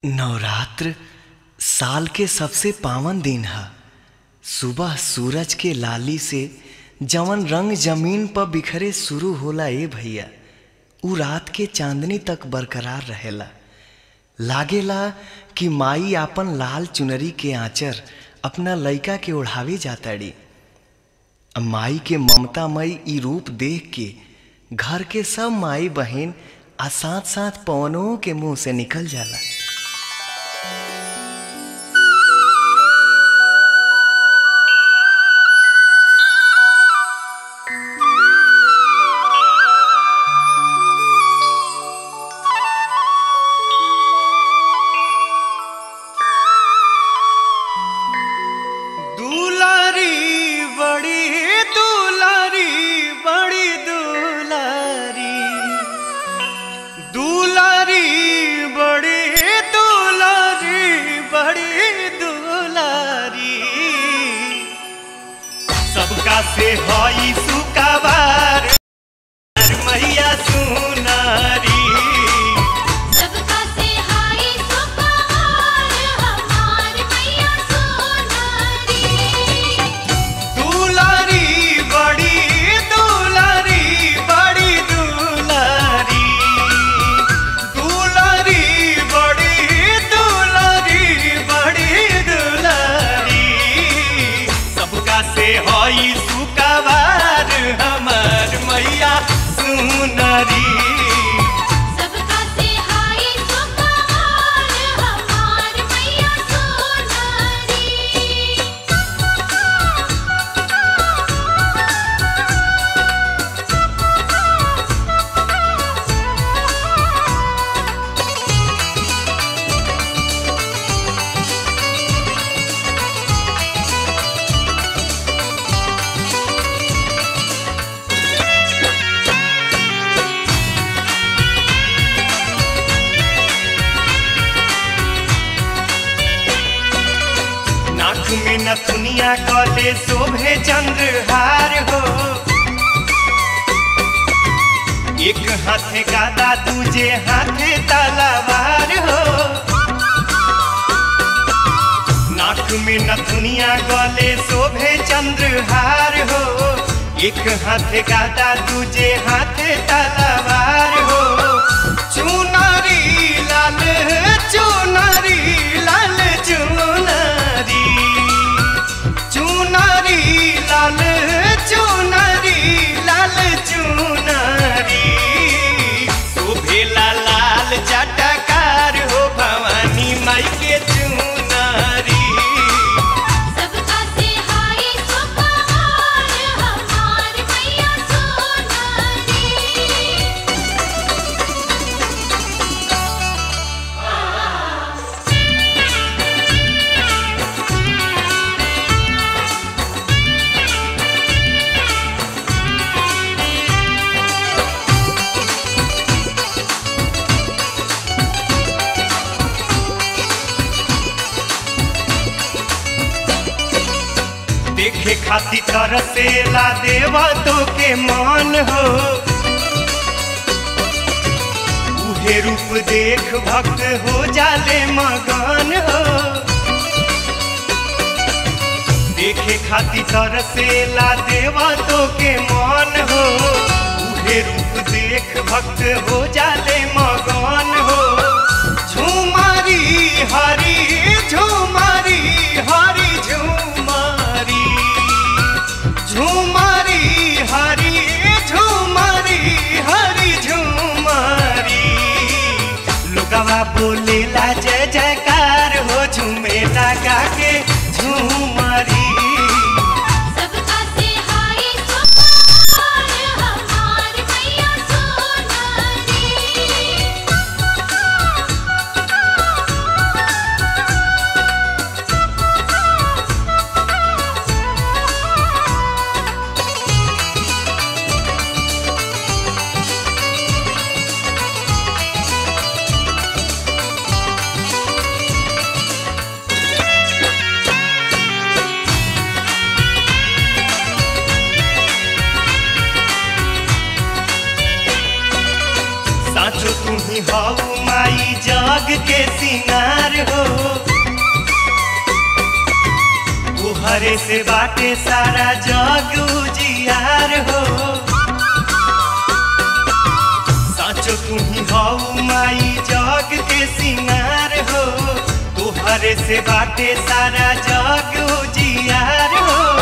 नवरात्र साल के सबसे पावन दिन ह सुबह सूरज के लाली से जवन रंग जमीन पर बिखरे शुरू होला ए भैया उ रात के चांदनी तक बरकरार रहेला लागेला कि माई आपन लाल चुनरी के आंचर अपना लइका के ओढ़ावे जाताड़ी माई के ममतामयी ई रूप देख के घर के सब माई बहन आ साथ साथ पवनों के मुंह से निकल जाला दुलारी बड़ी दुलारी बड़ी दुलारी दुलारी बड़ी दुलारी बड़ी दुलारी सबका से हई सुकाबार मैया सुनारी सबका से हाय सुपहार हमार मैया सोनारी दुलारी बड़ी दुलारी बड़ी दुलारी दुलारी बड़ी दुलारी बड़ी दुलारी सबका से हई सुकाबार हमार मैया सुनरी सबका से हाय सुपहार हमार मैया सोनारी नाक में नथुनिया कले शोभे चंद्रहार हो एक हाथे गादा दूजे हाथे तलवार हो नाक में नथुनिया गले शोभे चंद्रहार हो एक हाथे गादा दूजे हाथे तलवार हो चुनरी लाल चुनरी लाल चुनरी चुनरी लाल चुनरी लाल चुनरी शोभेला लाल जटकार हो भवानी माई के चुनरी सबका से हाय सुपहार हमार मैया सोनारी देखे खातिर तरसेला देवा तो के मान हो उहे रूप देख भक्त हो जाले मगन हो देखे खातिर तरसेला देवा तो के मान हो उहे रूप देख भक्त हो जाले मगन हो झुमारी हरी झुमारी हरी झुमारी झुमारी हरी झुमारी हरी झुमारी लोगवा बोलेला जय जयकार हो झूमेला गा के झुमारी सबका से हाय सुपहार हमार मैया सोनारी दुलारी उजियार हो तुहरे से बाटे सारा जग उजियार हो साचो तुम्ही हऊ माई जग के सिंगार हो तुहरे से बाटे सारा जग उजियार हो